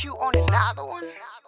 put you on another one.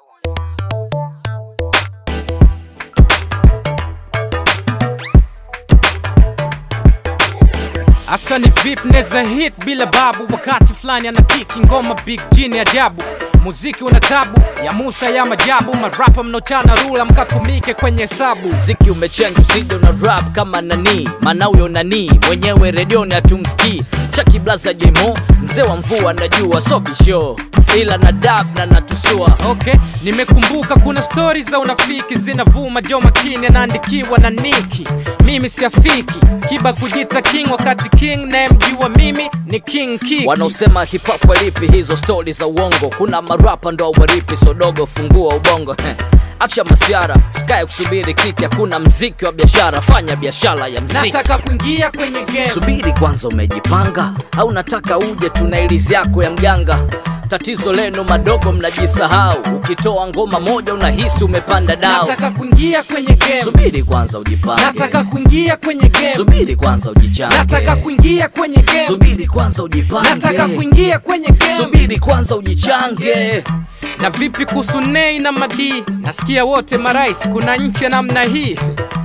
Asa ni vip neza hit bila babu, wakati fulani ana kiki ngoma big jini ajabu muziki una tabu ya Musa ya majabu, marapa mnochana rula mkatumike kwenye hesabu. mziki umechenga usije una rap kama nani maana huyo nani mwenyewe redioni hatumsikii chaki blaza jemo mzee wa mvua najua sobisho ila na dab na natusua Okay, nimekumbuka kuna stori za unafiki zinavuma, jo makini anaandikiwa na Niki. Mimi siafiki kiba kujita king, wakati king nayemjua mimi ni King Kiki. wanaosema hip hop walipi hizo stori za uongo kuna marapa ndo waripi sodogo fungua ubongo acha masiara usikae kusubiri kiki hakuna mziki wa biashara fanya biashara ya mziki nataka kuingia kwenye game. subiri kwanza umejipanga au nataka uje tuna ilizi yako ya mganga tatizo lenu madogo mnajisahau ukitoa ngoma moja unahisi umepanda dao Nataka kuingia kwenye game. subiri kwanza ujipange Nataka kuingia kwenye game. subiri kwanza ujichange Nataka kuingia kwenye game. subiri kwanza ujipange Nataka kuingia kwenye game. subiri kwanza ujichange Na vipi kuhusu Nei na Madi? Nasikia wote marais, kuna nchi ya namna hii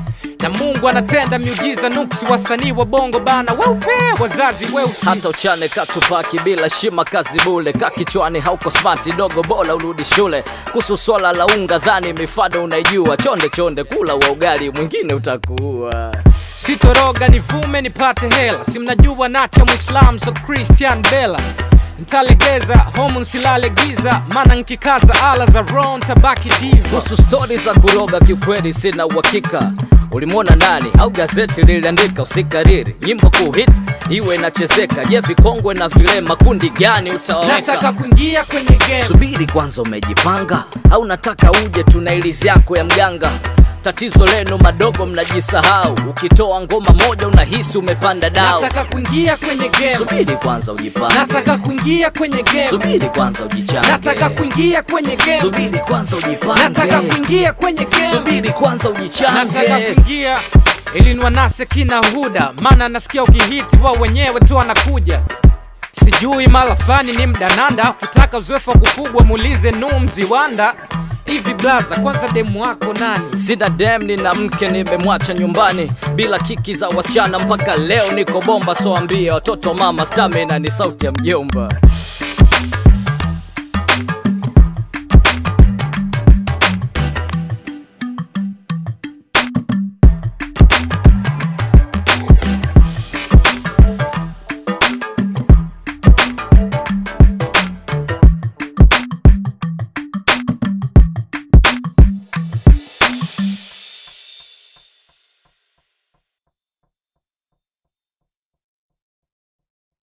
na Mungu anatenda miujiza nuksi, wasanii wa bongo bana weupe, wazazi weusi. hata uchane katupaki bila shima kazi bule kakichwani hauko smati dogo bora urudi shule kuhusu swala la unga dhani mifado unaijua chonde chonde kula wa ugali mwingine utakuwa Sitoroga nivume nipate hela, si mnajua nacha Muislam so Christian Bella ntalegeza homu nsilale giza, maana nkikaza ala za ron tabaki diva. kuhusu stori za kuroga kiukweli sina uhakika ulimwona nani au gazeti liliandika usikariri nyimbo kuhit iwe inachezeka je vikongwe na vilema kundi gani Nataka utaweka kuingia kwenye game. subiri kwanza umejipanga au nataka uje tuna ilizi yako ya mganga tatizo lenu madogo mnajisahau ukitoa ngoma moja unahisi umepanda dao Nataka kuingia kwenye game. subiri kwanza ujipange Nataka kuingia kwenye game. subiri kwanza ujichange Nataka kuingia kwenye game. subiri kwanza Nataka ujipange kuingia kwenye game. subiri kwanza Nataka ujichange kuingia ili niwanase kina Huda, maana nasikia ukihiti wao wenyewe tu anakuja. Sijui mala fulani ni mdananda, ukitaka uzoefu wa kufugwa muulize Numzi Wanda. Hivi blaza, kwanza demu wako nani? sina dem nina mke nimemwacha nyumbani bila kiki za wasichana mpaka leo niko bomba so ambie watoto mama stamina ni sauti ya mjomba